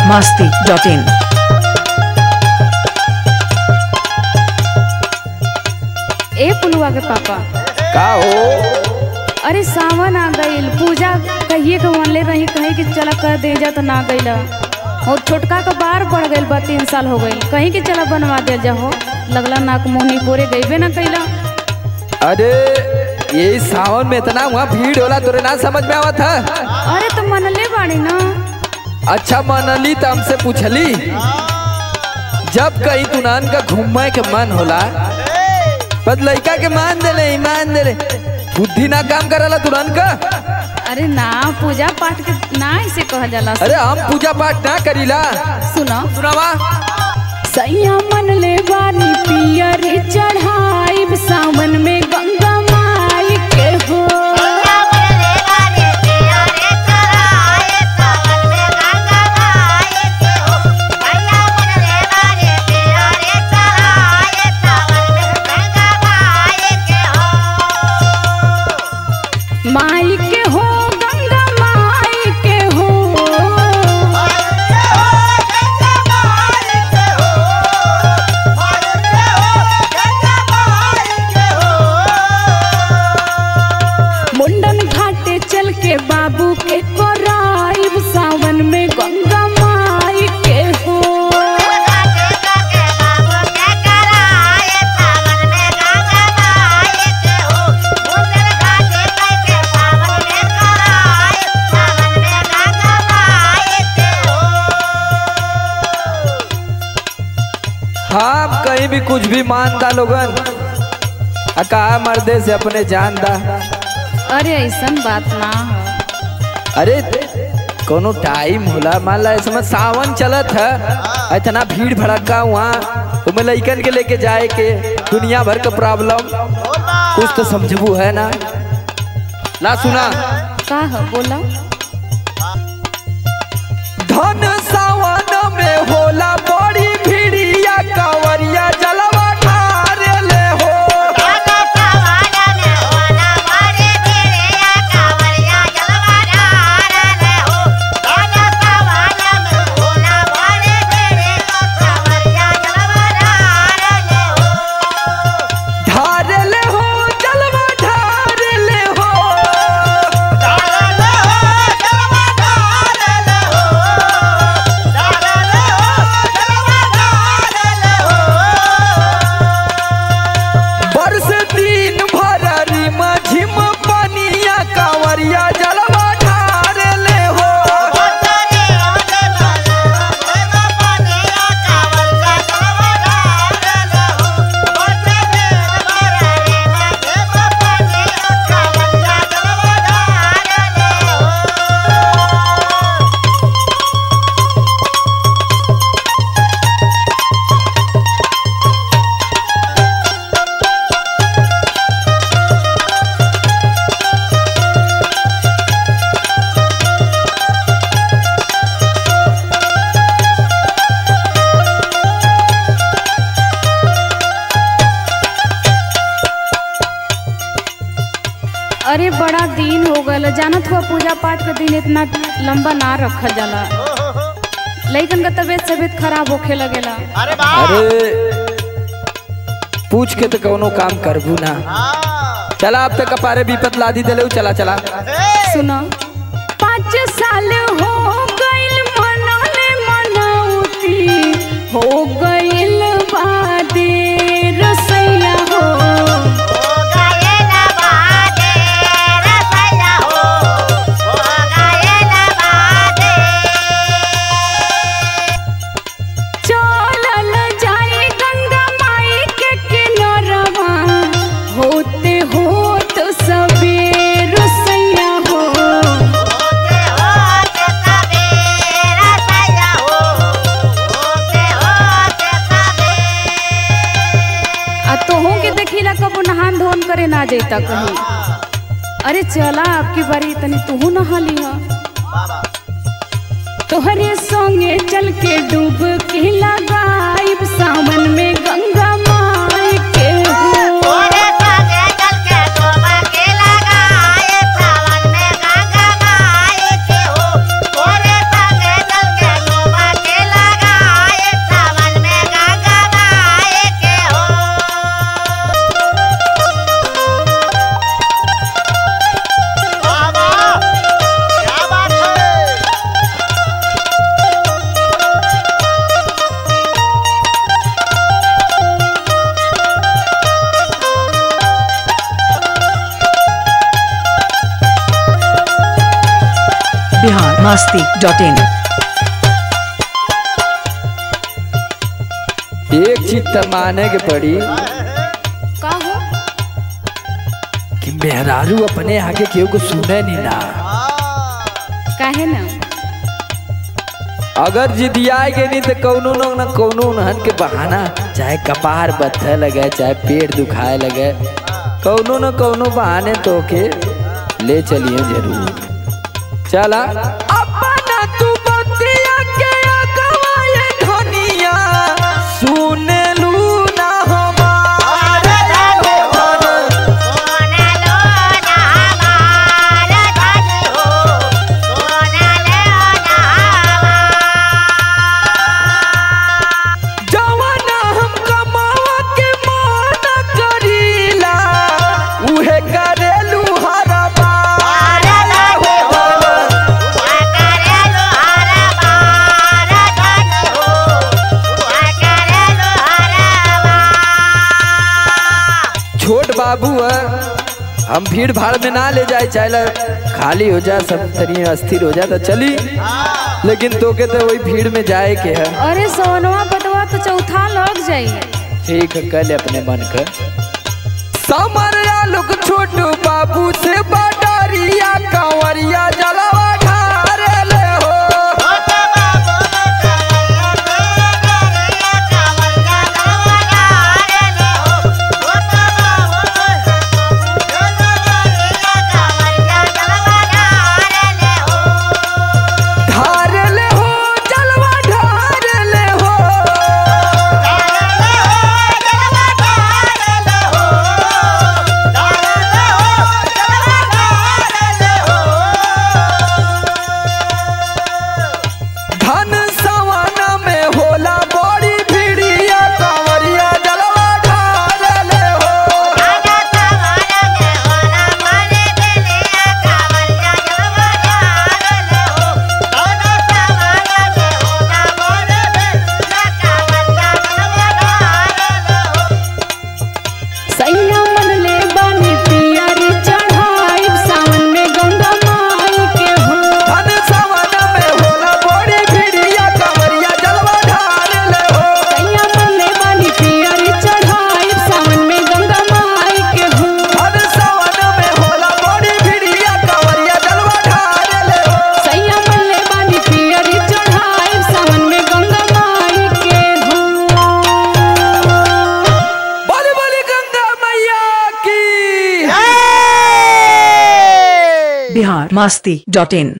masti.in. ए पुलुआ के पापा का हो अरे सावन आ गईल पूजा कहिए के मनले रही कहीं कि चला कर दे जा तो ना गईला और छोटका का बार बढ़ गईल बा तीन साल हो गईल कहीं कि चला बनवा दे जाहो लगला नाक मोहनी पोरे गईबे ना कैला अरे ये सावन में इतना वहाँ भीड़ होला तोरे ना समझ में आवत है अरे तो मनले बाड़ी ना अच्छा मनली तो हमसे पूछली जब कहीं तुनान का घूमे के मन होला बस लड़का के मान देले ईमान देले बुद्धि ना काम करला तुरंत का अरे ना पूजा पाठ के ना ऐसे कहा जाला अरे हम पूजा पाठ ना करीला सुनो सुनावा सैया मन ले बानी पियर चढ़ाई सावन में गंगा माई के हो माई के हो गंगा माई के हो मुंडन घाटे चल के बाबू के कोराइब सावन में गंगा माई के हो हाँ कहीं भी कुछ भी मानता लोगन आ कहा मर्दे से अपने जान दा अरे ऐसन बात ना हो अरे कोनो टाइम होला मान ला इसमें सावन चलत है इतना भीड़ भड़का वहाँ तुम्हें लइकन के लेके जाए के दुनिया भर का प्रॉब्लम कुछ तो समझबू है ना ला सुना का हो बोला धन सावन में होला बड़ी भीड़िया कांवरिया जलवा ढारे ले हो ढारे ले हो जलवा ढारे ले हो बरस दिन भर रिम झिम पनिया कांवरिया जलवा ढारे ले हो अरे बड़ा दिन हो गल जानत हुआ पूजा पाठ के दिन इतना लंबा ना रखल जाला लइकन का तबीयत तबीयत खराब होखे लगेला अरे पूछ के तो कौनो काम करबू ना चला अब तक कपारे विपत लादी दिले चला चला सुनो पाँच साल हो गइल मनले मनौती हो गइल बादे रसैया हो चलल जाई गंगा माई के किनारवा होते होत सबेर सैया हो आ तोहू के देखिला कबो नहान धोन करे ना जैता कहीं अरे चला आपकी बारी तनी तूहू नहा लिहा तोहरे संगे चल के डूब के लगाइब सावन में गंगा माई के हो Yeah. masti dot in. एक चीज तो माने के पड़ी का हो कि मेहरारू अपने आगे केहू को सुने नहीं ना काहे ना अगर जिदियाए के नहीं तो कौनो न न कौनो उन्हन के बहाना चाहे कपार बत्थे लगे चाहे पेट दुखाए लगे कौनो न कौनो बहाने तो के ले चलिए जरूर चला अपना तू बतिया के अगवाए धनिया सुने लू ना हमारे जवाना हम कमावा के माना करीला उहे करेलू हरा बार छोट बाबू है हम भीड़ भाड़ में ना ले जाए चाहे खाली हो जा सब तनी अस्थिर हो जा तो चली लेकिन तोके तो वही भीड़ में जाए के है अरे सोनवा बटवा तो चौथा लग जाई ठीक है कल अपने मन का समरिया लोग छोटू बाबू से बडरिया कंवरिया जलवा ढारे ले हो ढारे ले हो जलवा ढारे ले हो धन सवाना में होला बड़ी भिड़िया कंवरिया जलवा ढारे ले हो सैया मन ले बानी पियरी चढ़ाई सावन में गंगा माई के हो धन सवाना में होला बड़ी भिड़िया कंवरिया जलवा ढारे ले हो सैया मन ले बानी पियरी चढ़ाई सावन में गंगा माई के हो धन सवाना में होला बड़ी भिड़िया कंवरिया जलवा ढारे ले हो सैया मन ले बानी पियरी चढ़ाई सावन में गंगा माई के हो बोली बोली गंगा मैया की Bihar masti dot in.